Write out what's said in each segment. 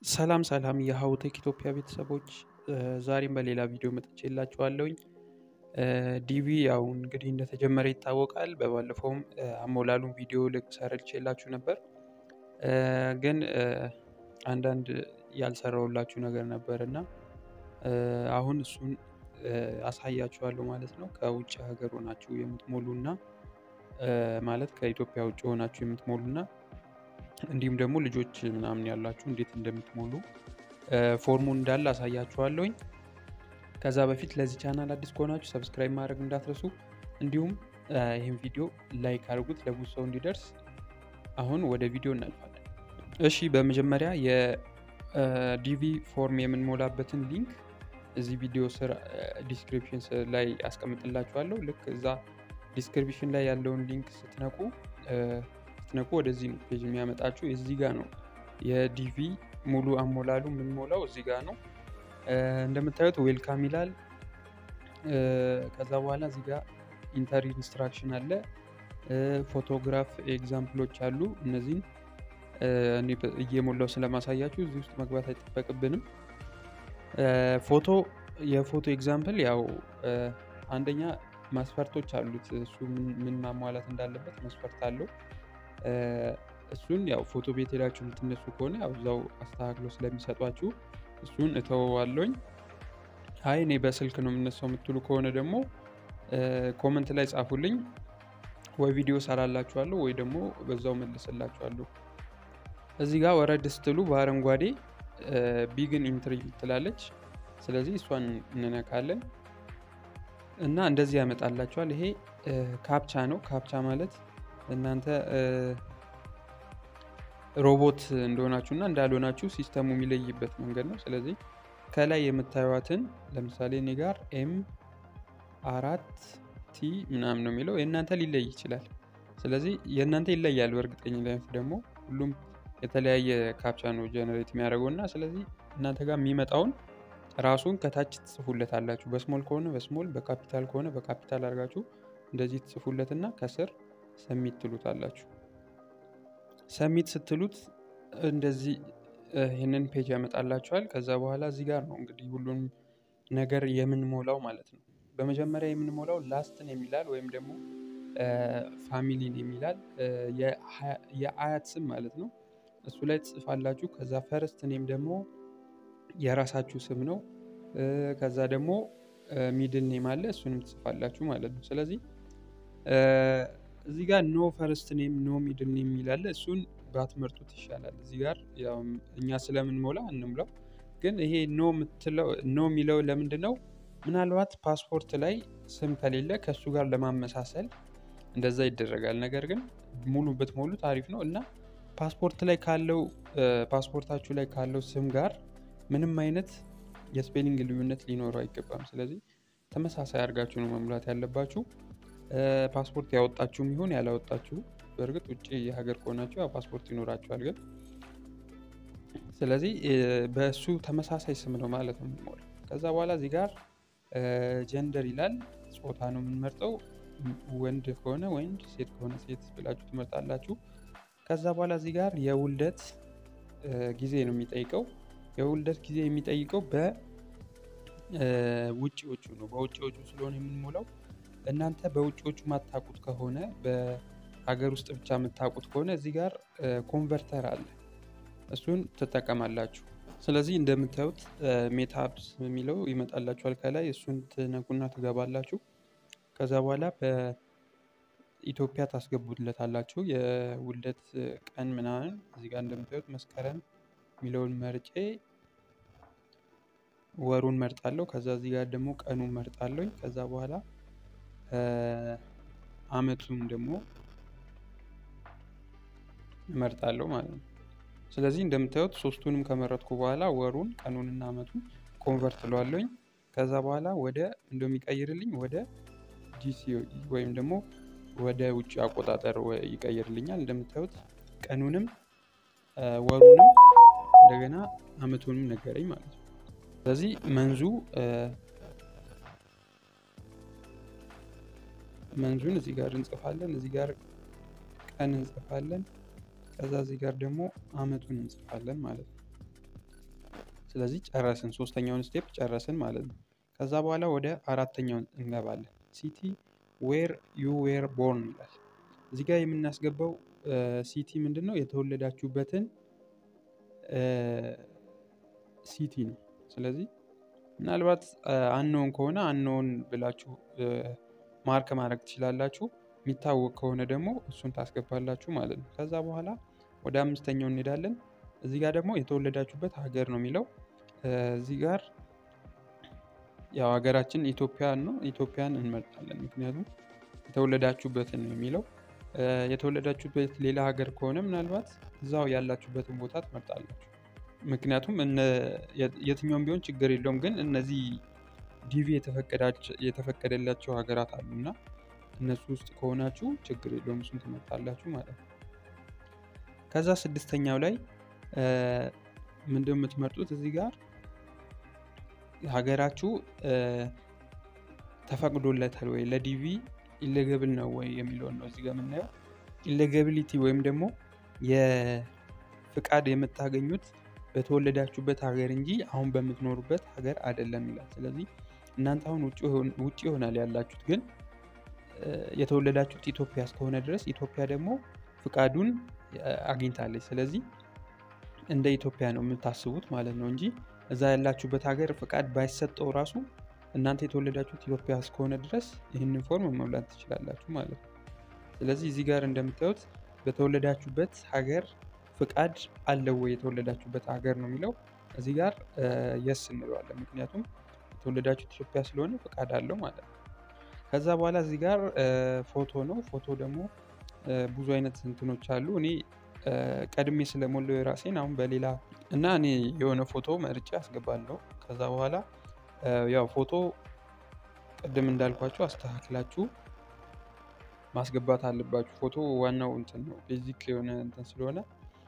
ሰላም ሰላም የሀውቴክ ኢትዮጵያ ቤተሰቦች ዛሬም በሌላ ቪዲዮ መጥቼላችኋለሁኝ። ዲቪ ያው እንግዲህ እንደተጀመረ ይታወቃል። በባለፈውም አሞላሉን ቪዲዮ ልክ ሰርቼላችሁ ነበር። ግን አንዳንድ ያልሰራሁላችሁ ነገር ነበር እና አሁን እሱን አሳያችኋለሁ ማለት ነው። ከውጭ ሀገር ሆናችሁ የምትሞሉ እና ማለት ከኢትዮጵያ ውጭ ሆናችሁ የምትሞሉ እና እንዲሁም ደግሞ ልጆች ምናምን ያላችሁ እንዴት እንደምትሞሉ ፎርሙን እንዳለ አሳያችኋለሁኝ። ከዛ በፊት ለዚህ ቻናል አዲስ ከሆናችሁ ሰብስክራይብ ማድረግ እንዳትረሱ፣ እንዲሁም ይህን ቪዲዮ ላይክ አድርጉት ለብዙ ሰው እንዲደርስ። አሁን ወደ ቪዲዮ እናልፋለን። እሺ በመጀመሪያ የዲቪ ፎርም የምንሞላበትን ሊንክ እዚህ ቪዲዮ ስር ዲስክሪፕሽን ላይ አስቀምጥላችኋለሁ። ልክ እዛ ዲስክሪፕሽን ላይ ያለውን ሊንክ ስትነቁ ስትነቁ ወደዚህ ነው ፔጅ የሚያመጣችሁ። እዚህ ጋር ነው የዲቪ ሙሉ አሞላሉ የምንሞላው እዚህ ጋር ነው። እንደምታዩት ዌልካም ይላል። ከዛ በኋላ እዚህ ጋር ኢንተር ኢንስትራክሽን አለ። ፎቶግራፍ ኤግዛምፕሎች አሉ። እነዚህን እኔ እየሞላው ስለማሳያችሁ እዚህ ውስጥ መግባት አይጠበቅብንም። ፎቶ የፎቶ ኤግዛምፕል ያው አንደኛ መስፈርቶች አሉት። እሱ ምን ማሟላት እንዳለበት መስፈርት አለው። እሱን ያው ፎቶ ቤት ሄዳችሁ የምትነሱ ከሆነ ያው እዛው አስተካክሎ ስለሚሰጧችሁ እሱን እተወዋለኝ። አይ እኔ በስልክ ነው የምነሳው የምትሉ ከሆነ ደግሞ ኮመንት ላይ ጻፉልኝ፣ ወይ ቪዲዮ ሰራላችኋለሁ ወይ ደግሞ በዛው መልስላችኋለሁ። እዚህ ጋር ወረድ ስትሉ በአረንጓዴ ቢግን ኢንትሪ ትላለች። ስለዚህ እሷን እንነካለን እና እንደዚህ ያመጣላችኋል። ይሄ ካፕቻ ነው። ካፕቻ ማለት እናንተ ሮቦት እንደሆናችሁ እና እንዳልሆናችሁ ሲስተሙ የሚለይበት መንገድ ነው። ስለዚህ ከላይ የምታዩትን ለምሳሌ እኔ ጋር ኤም አራት ቲ ምናምን ነው የሚለው የእናንተ ሊለይ ይችላል። ስለዚህ የእናንተ ይለያል። በእርግጠኝነት ደግሞ ሁሉም የተለያየ ካፕቻ ነው ጀነሬት የሚያደርገው እና ስለዚህ እናንተ ጋር የሚመጣውን ራሱን ከታች ትጽፉለት አላችሁ። በስሞል ከሆነ በስሞል በካፒታል ከሆነ በካፒታል አድርጋችሁ እንደዚህ ትጽፉለት እና ከስር ሰሚት ትሉት አላችሁ። ሰሚት ስትሉት እንደዚህ ይህንን ፔጅ ያመጣላችኋል። ከዛ በኋላ እዚህ ጋር ነው እንግዲህ ሁሉንም ነገር የምንሞላው ማለት ነው። በመጀመሪያ የምንሞላው ላስትን የሚላል ወይም ደግሞ ፋሚሊን የሚላል የአያት ስም ማለት ነው። እሱ ላይ ትጽፋላችሁ። ከዛ ፈርስት ኔም ደግሞ የራሳችሁ ስም ነው። ከዛ ደግሞ ሚድል ኔም አለ እሱንም ትጽፋላችሁ ማለት ነው። ስለዚህ እዚህ ጋር ኖ ፈርስት ኔም ኖ ሚድል ኔም የሚላለ እሱን ባትመርጡት ይሻላል። እዚህ ጋር እኛ ስለምንሞላ እንሙላው። ግን ይሄ ኖ የሚለው ለምንድን ነው? ምናልባት ፓስፖርት ላይ ስም ከሌለ ከእሱ ጋር ለማመሳሰል እንደዛ ይደረጋል። ነገር ግን ሙሉ ብትሞሉት አሪፍ ነው እና ፓስፖርት ላይ ካለው ፓስፖርታችሁ ላይ ካለው ስም ጋር ምንም አይነት የስፔሊንግ ልዩነት ሊኖረው አይገባም። ስለዚህ ተመሳሳይ አድርጋችሁ ነው መሙላት ያለባችሁ። ፓስፖርት ያወጣችሁም ይሁን ያላወጣችሁ፣ በእርግጥ ውጭ የሀገር ከሆናችሁ ያው ፓስፖርት ይኖራችኋል። ግን ስለዚህ በእሱ ተመሳሳይ ስም ነው ማለት ነው የምንሞላው። ከዛ በኋላ እዚህ ጋር ጀንደር ይላል። ጾታ ነው የምንመርጠው። ወንድ ከሆነ ወንድ፣ ሴት ከሆነ ሴት ብላችሁ ትመርጣላችሁ። ከዛ በኋላ እዚህ ጋር የውልደት ጊዜ ነው የሚጠይቀው። የውልደት ጊዜ የሚጠይቀው በውጭዎቹ ነው። በውጭዎቹ ስለሆነ የምንሞላው እናንተ በውጭዎቹ ማታውቁት ከሆነ በሀገር ውስጥ ብቻ የምታውቁት ከሆነ እዚህ ጋር ኮንቨርተር አለ፣ እሱን ትጠቀማላችሁ። ስለዚህ እንደምታዩት ሜታፕስ የሚለው ይመጣላችኋል ከላይ እሱን ትነኩና ትገባላችሁ። ከዛ በኋላ በኢትዮጵያ ታስገቡለታላችሁ የውልደት ቀን ምናምን። እዚህ ጋር እንደምታዩት መስከረም የሚለውን መርጬ ወሩን መርጣለሁ። ከዛ እዚህ ጋር ደግሞ ቀኑን መርጣለሁ። ከዛ በኋላ አመቱን ደግሞ እመርጣለሁ ማለት ነው። ስለዚህ እንደምታዩት ሶስቱንም ከመረጥኩ በኋላ ወሩን፣ ቀኑንና አመቱን ኮንቨርት ለዋለኝ። ከዛ በኋላ ወደ እንደሚቀይርልኝ ወደ ጂሲ ወይም ደግሞ ወደ ውጭ አቆጣጠር ይቀይርልኛል። እንደምታዩት ቀኑንም ወሩንም እንደገና አመቱንም ነገረኝ ማለት ነው። ስለዚህ መንዙ መንዙን እዚህ ጋር እንጽፋለን። እዚህ ጋር ቀን እንጽፋለን። ከዛ እዚህ ጋር ደግሞ አመቱን እንጽፋለን ማለት ነው። ስለዚህ ጨረስን፣ ሶስተኛውን ስቴፕ ጨረስን ማለት ነው። ከዛ በኋላ ወደ አራተኛው እንገባለን። ሲቲ ዌር ዩ ዌር ቦርን ይላል። እዚህ ጋር የምናስገባው ሲቲ ምንድን ነው? የተወለዳችሁበትን ሲቲ ነው። ስለዚህ ምናልባት አንኖን ከሆነ አንኖን ብላችሁ ማርክ ማድረግ ትችላላችሁ። የሚታወቅ ከሆነ ደግሞ እሱን ታስገባላችሁ ማለት ነው። ከዛ በኋላ ወደ አምስተኛው እንሄዳለን። እዚህ ጋር ደግሞ የተወለዳችሁበት ሀገር ነው የሚለው። እዚህ ጋር ያው ሀገራችን ኢትዮጵያን ነው። ኢትዮጵያን እንመርጣለን፣ ምክንያቱም የተወለዳችሁበትን ነው የሚለው። የተወለዳችሁበት ሌላ ሀገር ከሆነ ምናልባት እዛው ያላችሁበትን ቦታ ትመርጣላችሁ። ምክንያቱም የትኛውም ቢሆን ችግር የለውም። ግን እነዚህ ዲቪ የተፈቀደላቸው ሀገራት አሉ እና እነሱ ውስጥ ከሆናችሁ ችግር የለውም፣ እሱን ትመርጣላችሁ ማለት ነው። ከዛ ስድስተኛው ላይ ምንድን የምትመርጡት እዚህ ጋር ሀገራችሁ ተፈቅዶለታል ወይ ለዲቪ ኢሌገብል ነው ወይ የሚለውን ነው እዚህ ጋር የምናየው። ኢሌጋቢሊቲ ወይም ደግሞ የፍቃድ የምታገኙት በተወለዳችሁበት ሀገር እንጂ አሁን በምትኖሩበት ሀገር አይደለም ይላል። ስለዚህ እናንተ አሁን ውጭ ይሆናል ያላችሁት፣ ግን የተወለዳችሁት ኢትዮጵያ እስከሆነ ድረስ ኢትዮጵያ ደግሞ ፍቃዱን አግኝታለች። ስለዚህ እንደ ኢትዮጵያ ነው የምታስቡት ማለት ነው እንጂ እዛ ያላችሁበት ሀገር ፍቃድ ባይሰጠው ራሱ እናንተ የተወለዳችሁት ኢትዮጵያ እስከሆነ ድረስ ይህንን ፎርም መሙላት ትችላላችሁ ማለት ነው። ስለዚህ እዚህ ጋር እንደምታዩት በተወለዳችሁበት ሀገር ፍቃድ አለው ወይ የተወለዳችሁበት ሀገር ነው የሚለው። እዚህ ጋር የስ እንለዋለን፣ ምክንያቱም የተወለዳችሁት ኢትዮጵያ ስለሆነ ፍቃድ አለው ማለት ነው። ከዛ በኋላ እዚህ ጋር ፎቶ ነው። ፎቶ ደግሞ ብዙ አይነት እንትኖች አሉ። እኔ ቀድሜ ስለሞላው የራሴን አሁን በሌላ እና እኔ የሆነ ፎቶ መርጬ አስገባለሁ። ከዛ በኋላ ያው ፎቶ ቅድም እንዳልኳችሁ አስተካክላችሁ ማስገባት አለባችሁ። ፎቶ ዋናው እንትን ነው ቤዚክ የሆነ እንትን ስለሆነ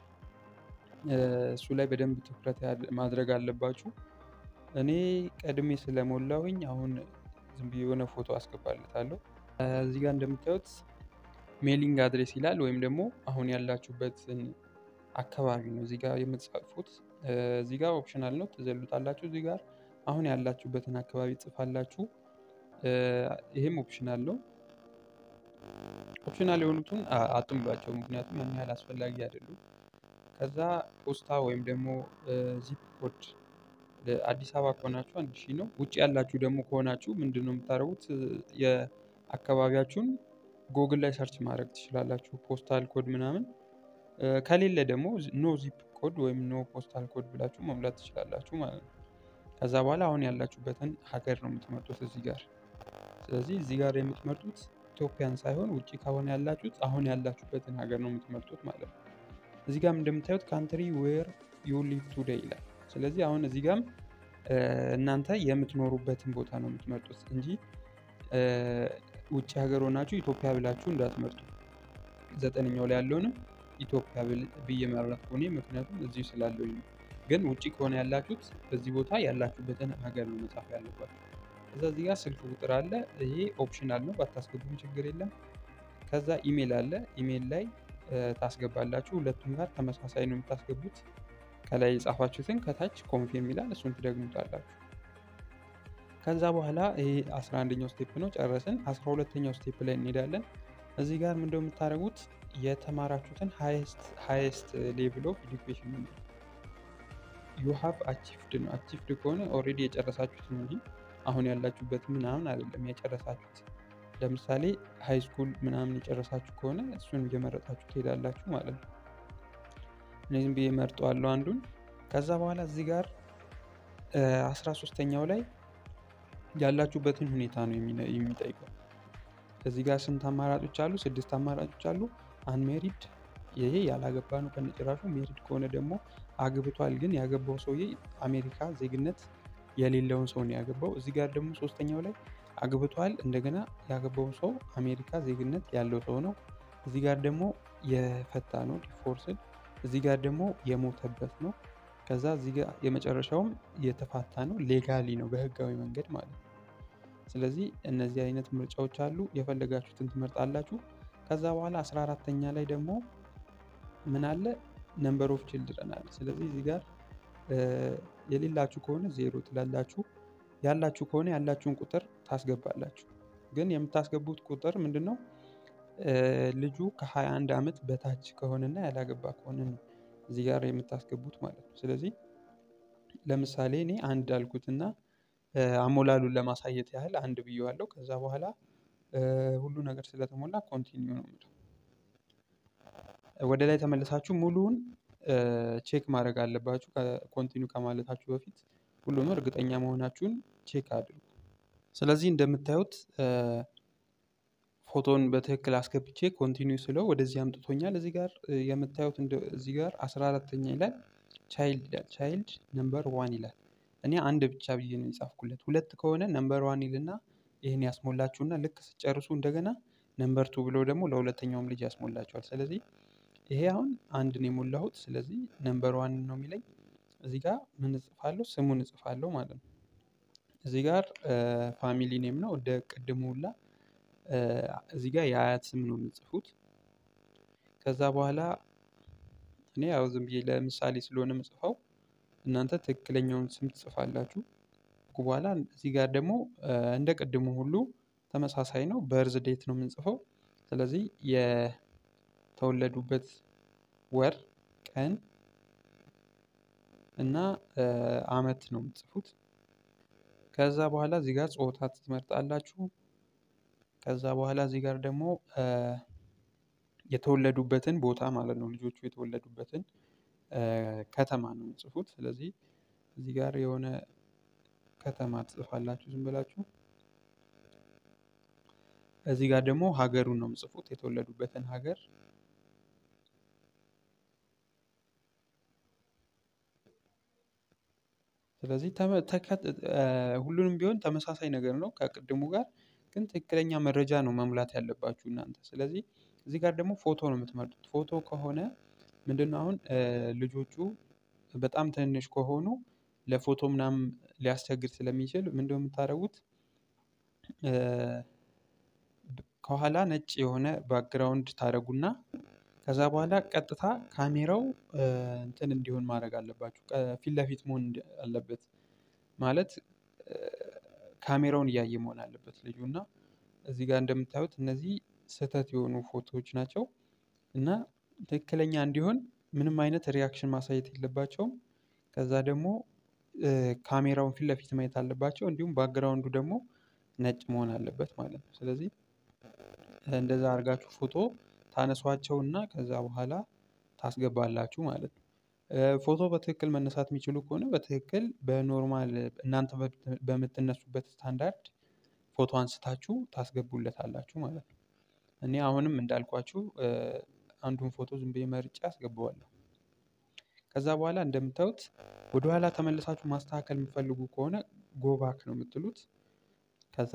እሱ ላይ በደንብ ትኩረት ማድረግ አለባችሁ። እኔ ቀድሜ ስለሞላሁኝ አሁን ዝም ብዬ የሆነ ፎቶ አስገባለታለሁ። እዚህ ጋር እንደምታዩት ሜሊንግ አድሬስ ይላል ወይም ደግሞ አሁን ያላችሁበትን አካባቢ ነው እዚህ ጋር የምትጻፉት። እዚህ ጋር ኦፕሽናል ነው ትዘሉታላችሁ። እዚህ ጋር አሁን ያላችሁበትን አካባቢ ጽፋላችሁ። ይህም ኦፕሽናል ነው። ኦፕሽናል የሆኑትን አጥምዷቸው፣ ምክንያቱም ያን ያህል አስፈላጊ አይደሉም። ከዛ ፖስታ ወይም ደግሞ ዚፕ ኮድ አዲስ አበባ ከሆናችሁ አንድ ሺህ ነው። ውጭ ያላችሁ ደግሞ ከሆናችሁ ምንድን ነው የምታደርጉት? የአካባቢያችሁን ጎግል ላይ ሰርች ማድረግ ትችላላችሁ። ፖስታል ኮድ ምናምን ከሌለ ደግሞ ኖ ዚፕ ኮድ ወይም ኖ ፖስታል ኮድ ብላችሁ መሙላት ትችላላችሁ ማለት ነው። ከዛ በኋላ አሁን ያላችሁበትን ሀገር ነው የምትመርጡት እዚህ ጋር። ስለዚህ እዚህ ጋር የምትመርጡት ኢትዮጵያን ሳይሆን ውጭ ከሆነ ያላችሁት አሁን ያላችሁበትን ሀገር ነው የምትመርጡት ማለት ነው። እዚህ ጋም እንደምታዩት ካንትሪ ዌር ዩ ሊቭ ቱዴይ ይላል። ስለዚህ አሁን እዚህ ጋም እናንተ የምትኖሩበትን ቦታ ነው የምትመርጡት እንጂ ውጭ ሀገር ሆናችሁ ኢትዮጵያ ብላችሁ እንዳትመርጡ። ዘጠነኛው ላይ ያለውንም ኢትዮጵያ ብዬ መረጥኩ እኔ ምክንያቱም እዚሁ ስላለሁኝ ነው። ግን ውጭ ከሆነ ያላችሁት በዚህ ቦታ ያላችሁበትን ሀገር ነው መጻፍ ያለባችሁ። ከዛ እዚህ ጋር ስልክ ቁጥር አለ። ይሄ ኦፕሽናል ነው፣ ባታስገቡም ችግር የለም። ከዛ ኢሜል አለ። ኢሜል ላይ ታስገባላችሁ። ሁለቱም ጋር ተመሳሳይ ነው የምታስገቡት። ከላይ የጻፋችሁትን ከታች ኮንፊርም ይላል፣ እሱን ትደግሙታላችሁ። ከዛ በኋላ ይሄ አስራ አንደኛው ስቴፕ ነው፣ ጨረስን። አስራ ሁለተኛው ስቴፕ ላይ እንሄዳለን። እዚህ ጋር ምንድነው የምታደርጉት? የተማራችሁትን ሃይስት ሌቭል ኦፍ ኤዱኬሽን ነው ዩ ሃቭ አቺቭድ ነው። አቺቭድ ከሆነ ኦልሬዲ የጨረሳችሁት ነው እንጂ አሁን ያላችሁበት ምናምን አይደለም የጨረሳችሁት። ለምሳሌ ሃይ ስኩል ምናምን የጨረሳችሁ ከሆነ እሱን እየመረጣችሁ ትሄዳላችሁ ማለት ነው። እነዚህም ብዬ መርጠዋለሁ አንዱን። ከዛ በኋላ እዚህ ጋር አስራ ሶስተኛው ላይ ያላችሁበትን ሁኔታ ነው የሚጠይቀው። እዚህ ጋር ስንት አማራጮች አሉ? ስድስት አማራጮች አሉ። አንሜሪድ ይሄ ያላገባ ነው ከነጭራሹ። ሜሪድ ከሆነ ደግሞ አግብቷል፣ ግን ያገባው ሰውዬ አሜሪካ ዜግነት የሌለውን ሰው ነው ያገባው። እዚህ ጋር ደግሞ ሶስተኛው ላይ አግብቷል፣ እንደገና ያገባው ሰው አሜሪካ ዜግነት ያለው ሰው ነው። እዚህ ጋር ደግሞ የፈታ ነው ዲፎርስድ። እዚህ ጋር ደግሞ የሞተበት ነው። ከዛ እዚህ ጋር የመጨረሻውም የተፋታ ነው፣ ሌጋሊ ነው በህጋዊ መንገድ ማለት ነው። ስለዚህ እነዚህ አይነት ምርጫዎች አሉ። የፈለጋችሁትን ትመርጣላችሁ። ከዛ በኋላ አስራ አራተኛ ላይ ደግሞ ምን አለ ነምበር ኦፍ ችልድረን አለ። ስለዚህ እዚህ ጋር የሌላችሁ ከሆነ ዜሮ ትላላችሁ። ያላችሁ ከሆነ ያላችሁን ቁጥር ታስገባላችሁ። ግን የምታስገቡት ቁጥር ምንድን ነው? ልጁ ከ21 ዓመት በታች ከሆነና ያላገባ ከሆነ ነው እዚህ ጋር የምታስገቡት ማለት ነው። ስለዚህ ለምሳሌ እኔ አንድ አልኩትና አሞላሉን ለማሳየት ያህል አንድ ብዬዋለሁ። ከዛ በኋላ ሁሉ ነገር ስለተሞላ ኮንቲኒው ነው የምለው። ወደ ላይ ተመልሳችሁ ሙሉውን ቼክ ማድረግ አለባችሁ። ኮንቲኒው ከማለታችሁ በፊት ሁሉንም እርግጠኛ መሆናችሁን ቼክ አድርጉ። ስለዚህ እንደምታዩት ፎቶን በትክክል አስገብቼ ኮንቲኒው ስለው ወደዚህ አምጥቶኛል። እዚህ ጋር የምታዩት እዚህ ጋር አስራ አራተኛ ይላል ቻይልድ ይላል ቻይልድ ነምበር ዋን ይላል። እኔ አንድ ብቻ ብዬ ነው የጻፍኩለት። ሁለት ከሆነ ነምበር ዋን ይልና ይህን ያስሞላችሁና ልክ ስጨርሱ እንደገና ነምበር ቱ ብሎ ደግሞ ለሁለተኛውም ልጅ ያስሞላችኋል። ስለዚህ ይሄ አሁን አንድ ነው የሞላሁት። ስለዚህ ነምበር ዋን ነው የሚለኝ። እዚህ ጋር ምን እጽፋለሁ? ስሙን እጽፋለሁ ማለት ነው። እዚህ ጋር ፋሚሊ ኔም ነው እንደ ቅድሙ ሁላ እዚህ ጋር የአያት ስም ነው የምጽፉት። ከዛ በኋላ እኔ ያው ዝም ብዬ ለምሳሌ ስለሆነ የምጽፈው እናንተ ትክክለኛውን ስም ትጽፋላችሁ። በኋላ እዚህ ጋር ደግሞ እንደ ቅድሙ ሁሉ ተመሳሳይ ነው። በርዝ ዴት ነው የምንጽፈው። ስለዚህ የተወለዱበት ወር፣ ቀን እና አመት ነው የምትጽፉት። ከዛ በኋላ እዚህ ጋር ጾታ ትመርጣላችሁ። ከዛ በኋላ እዚህ ጋር ደግሞ የተወለዱበትን ቦታ ማለት ነው ልጆቹ የተወለዱበትን ከተማ ነው የምጽፉት። ስለዚህ እዚህ ጋር የሆነ ከተማ ትጽፋላችሁ ዝም ብላችሁ። እዚህ ጋር ደግሞ ሀገሩን ነው የምጽፉት የተወለዱበትን ሀገር። ስለዚህ ሁሉንም ቢሆን ተመሳሳይ ነገር ነው ከቅድሙ ጋር ግን ትክክለኛ መረጃ ነው መሙላት ያለባችሁ እናንተ። ስለዚህ እዚህ ጋር ደግሞ ፎቶ ነው የምትመርጡት። ፎቶ ከሆነ ምንድነው አሁን ልጆቹ በጣም ትንንሽ ከሆኑ ለፎቶ ምናምን ሊያስቸግር ስለሚችል ምንድነው የምታደርጉት? ከኋላ ነጭ የሆነ ባክግራውንድ ታደርጉና ከዛ በኋላ ቀጥታ ካሜራው እንትን እንዲሆን ማድረግ አለባችሁ። ፊት ለፊት መሆን አለበት። ማለት ካሜራውን እያየ መሆን አለበት ልጁ እና እዚህ ጋር እንደምታዩት እነዚህ ስህተት የሆኑ ፎቶዎች ናቸው። እና ትክክለኛ እንዲሆን ምንም አይነት ሪያክሽን ማሳየት የለባቸውም። ከዛ ደግሞ ካሜራውን ፊት ለፊት ማየት አለባቸው። እንዲሁም ባክግራውንዱ ደግሞ ነጭ መሆን አለበት ማለት ነው። ስለዚህ እንደዛ አድርጋችሁ ፎቶ ታነሷቸውና ከዛ በኋላ ታስገባላችሁ ማለት ነው። ፎቶ በትክክል መነሳት የሚችሉ ከሆነ በትክክል በኖርማል እናንተ በምትነሱበት ስታንዳርድ ፎቶ አንስታችሁ ታስገቡለታላችሁ ማለት ነው። እኔ አሁንም እንዳልኳችሁ አንዱን ፎቶ ዝም ብዬ መርጬ አስገባዋለሁ። ከዛ በኋላ እንደምታዩት ወደኋላ ተመልሳችሁ ማስተካከል የምትፈልጉ ከሆነ ጎባክ ነው የምትሉት። ከዛ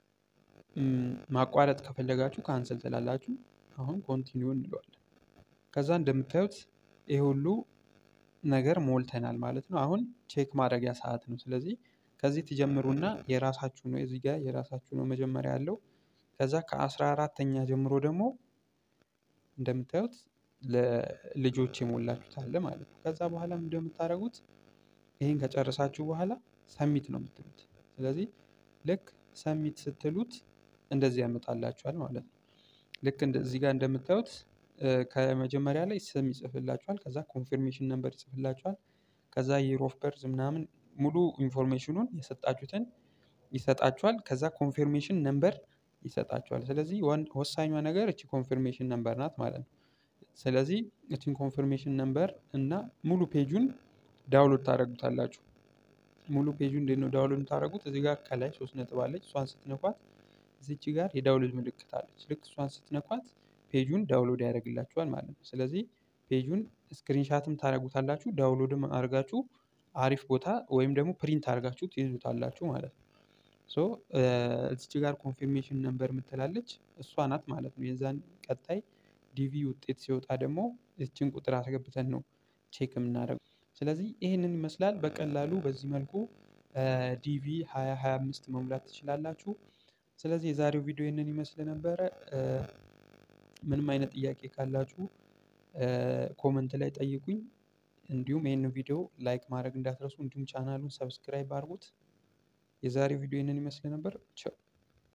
ማቋረጥ ከፈለጋችሁ ካንስል ትላላችሁ። አሁን ኮንቲኒው እንለዋለን። ከዛ እንደምታዩት ይሄ ሁሉ ነገር ሞልተናል ማለት ነው። አሁን ቼክ ማድረጊያ ሰዓት ነው። ስለዚህ ከዚህ ትጀምሩና የራሳችሁ ነው እዚህ ጋር የራሳችሁ ነው መጀመሪያ ያለው። ከዛ ከአስራ አራተኛ ጀምሮ ደግሞ እንደምታዩት ለልጆች የሞላችሁት አለ ማለት ነው። ከዛ በኋላ ምንድነው የምታደርጉት? ይሄን ከጨረሳችሁ በኋላ ሰሚት ነው የምትሉት። ስለዚህ ልክ ሰሚት ስትሉት እንደዚህ ያመጣላችኋል ማለት ነው። ልክ እዚህ ጋር እንደምታዩት ከመጀመሪያ ላይ ስም ይጽፍላችኋል። ከዛ ኮንፊርሜሽን ነምበር ይጽፍላችኋል። ከዛ ይር ኦፍ በርዝ ምናምን ሙሉ ኢንፎርሜሽኑን የሰጣችሁትን ይሰጣችኋል። ከዛ ኮንፊርሜሽን ነምበር ይሰጣችኋል። ስለዚህ ወሳኟ ነገር እቺ ኮንፊርሜሽን ነምበር ናት ማለት ነው። ስለዚህ እቺን ኮንፊርሜሽን ነምበር እና ሙሉ ፔጁን ዳውንሎድ ታደርጉታላችሁ። ሙሉ ፔጁን እንዴት ነው ዳውንሎድ የምታደርጉት? እዚህ ጋር ከላይ ሶስት ነጥብ አለች። እሷን ስትነኳት እዚች ጋር የዳውንሎድ ምልክት አለች። ልክ እሷን ስትነኳት ፔጁን ዳውንሎድ ያደርግላችኋል ማለት ነው። ስለዚህ ፔጁን ስክሪንሻትም ታደርጉታላችሁ፣ ዳውንሎድም አድርጋችሁ አሪፍ ቦታ ወይም ደግሞ ፕሪንት አድርጋችሁ ትይዙታላችሁ ማለት ነው። ሶ እዚች ጋር ኮንፊርሜሽን ነምበር የምትላለች እሷ ናት ማለት ነው። የዛን ቀጣይ ዲቪ ውጤት ሲወጣ ደግሞ እችን ቁጥር አስገብተን ነው ቼክ የምናደርገው። ስለዚህ ይህንን ይመስላል። በቀላሉ በዚህ መልኩ ዲቪ 2025 መሙላት ትችላላችሁ። ስለዚህ የዛሬው ቪዲዮ ይህንን ይመስል ነበረ። ምንም አይነት ጥያቄ ካላችሁ ኮመንት ላይ ጠይቁኝ። እንዲሁም ይህን ቪዲዮ ላይክ ማድረግ እንዳትረሱ፣ እንዲሁም ቻናሉን ሰብስክራይብ አድርጉት። የዛሬው ቪዲዮ ይህንን ይመስል ነበር። ቻው